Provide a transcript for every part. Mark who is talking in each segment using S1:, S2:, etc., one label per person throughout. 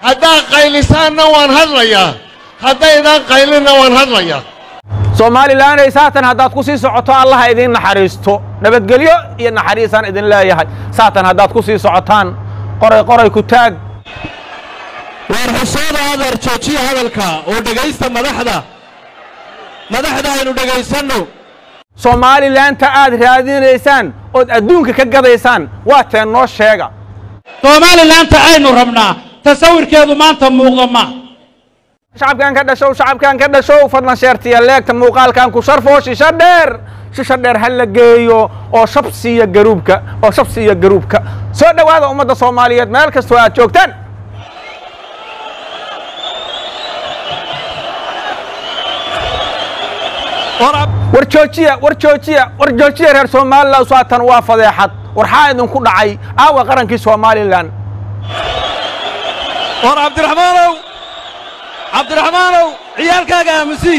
S1: haddaad qaylisaanna waan hadlayaa haddaydaan qaylinna waan hadlayaa
S2: soomaalilanay saatan haddaad ku sii socoto allaha idiin naxariisto nabadgelyo iyo naxariisaan idin leeyahay saatan haddaad ku sii socotaan qoray qoray ku taag
S3: waar xusooda adeer joojiya hadalka oo dhegaysta madaxda madaxda aynu dhegaysanno
S2: soomaalilanta aad raadinaysaan ood adduunka ka gadaysaan waa teen noo sheega
S4: soomaalilanta aynu rabnaa tasawirkeedu maanta muuqdo ma
S2: shacabkan ka dhashow shacabkan ka dhashow fadlan sheertiya leegta muuqaalkan ku sharfoo shisho dheer shisho dheer ha la geeyo oo shab siiya garuubka oo shab siiya garuubka soo dhowaada ummadda soomaaliyeed meel kastoo aad joogtaan war joojiya war joojiya war joojiya reer somalilan saatan waa fadeexad war xaa idinku dhacay aawa qarankii somalilan
S3: war cabdiraxmaanow cabdiraxmaanow ciyaalkaaga aamusi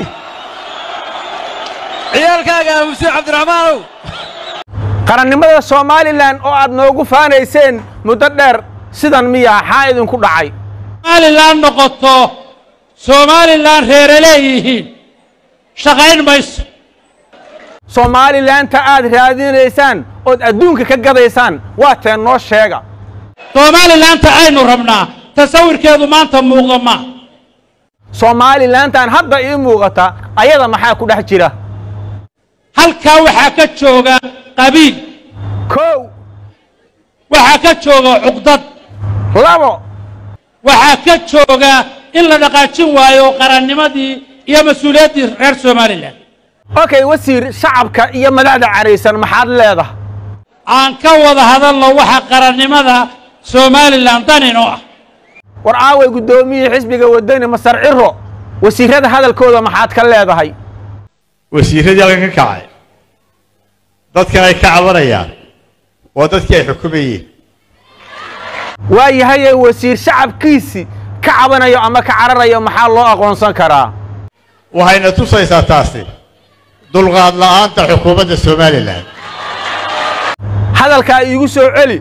S3: ciyaalkaaga aamusi cabdiraxmaanow
S2: qarannimada somalilan oo aad noogu faanayseen muddo dheer sidan miyaa xaa idinku dhacay
S4: somalilan noqoto somalilan reere leeyihiin shaqayn mayso
S2: soomaalilanta aad raadinaysaan ood adduunka ka gadaysaan waa teen noo sheega
S4: soomaalilanta aynu rabnaa tasawirkeedu maanta muuqdo ma
S2: soomaalilantan hadda ii muuqata ayada maxaa ku dhex jira
S4: halkaa waxaa ka jooga qabiil
S2: kow
S4: waxaa ka jooga cuqdad
S2: labo
S4: waxaa ka jooga in la dhaqaajin waayo qarannimadii iyo mas-uuliyaddii reer somalilan
S2: okay wasiir shacabka iyo madaxda caraysan maxaad leedahay
S4: aan ka wada hadalno waxa qarannimada somalilan daninoo ah
S2: war aaway guddoomiyihii xisbiga wadani masar ciro wasiirrada hadalkooda maxaad ka leedahay
S1: wasiirradii halkan ka kacay dadkan ay ka cabanayaan waa dadkii ay xukumayeen
S2: waa yahaye wasiir shacabkiisii ka cabanayo ama ka cararayo maxaa loo aqoonsan karaa
S1: waxayna tusaysaa taasi dulqaad la'aanta xukuumadda somalilan
S2: hadalkaa iigu soo celi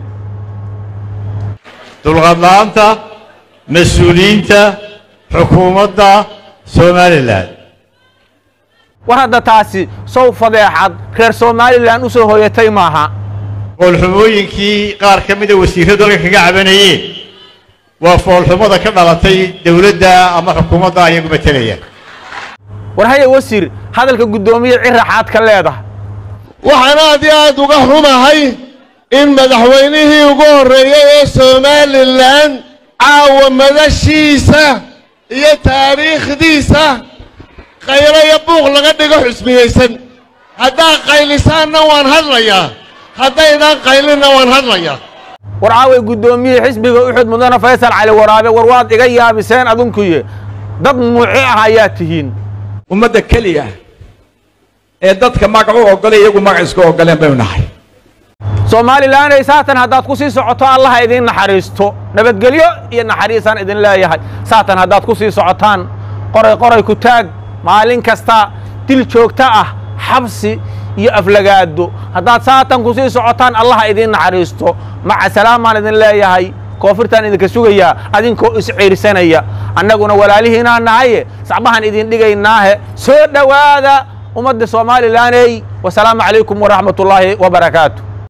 S1: dulqaad la'aanta mas-uuliyiinta xukuumadda somalilan
S2: war hadda taasi sow fadeexad reer somalilan u soo hoyatay maaha
S1: foolxumooyinkii qaar ka mida wasiirradu halkan kaga cabanayeen waa foolxumada ka dhalatay dowladda ama xukuumadda ayagu matelaya
S2: war haye wasiir hadalka guddoomiye ciraxaad ka leedahay
S1: waxaan aad iyo aad uga xumahay in madaxweynihii ugu horreeyey ee somalilan caawa madashiisa iyo taariikhdiisa qaylo iyo buuq laga dhigo xusmiyeysan haddaad qaylisaanna waan hadlayaa haddaydaan qaylinna waan hadlayaa
S2: war caaway guddoomiyihii xisbiga uxud mudane faysal cali waraabe war waad iga yaabiseen adunkuye dad muuci ah ayaa tihiin
S5: ummadda keliya ee dadka magac u oggolay iyagu magac isku oggoleen baynu nahay
S2: soomaalilanay saatan haddaad ku sii socoto allaha idiin naxariisto nabadgelyo iyo naxariisaan idin leeyahay saatan haddaad ku sii socotaan qoray qoray ku taag maalin kasta dil joogto ah xabsi iyo aflagaado haddaad saatan ku sii socotaan allaha idiin naxariisto maca salaamaan idin leeyahay koonfurtaan idinka sugayaa adinkoo isciirsanaya annaguna walaalihiinaa nahaye sacbahan idin dhigaynaahe soo dhowaada ummadda somalilaney wasalaamu calaykum waraxmat ullaahi wabarakaatu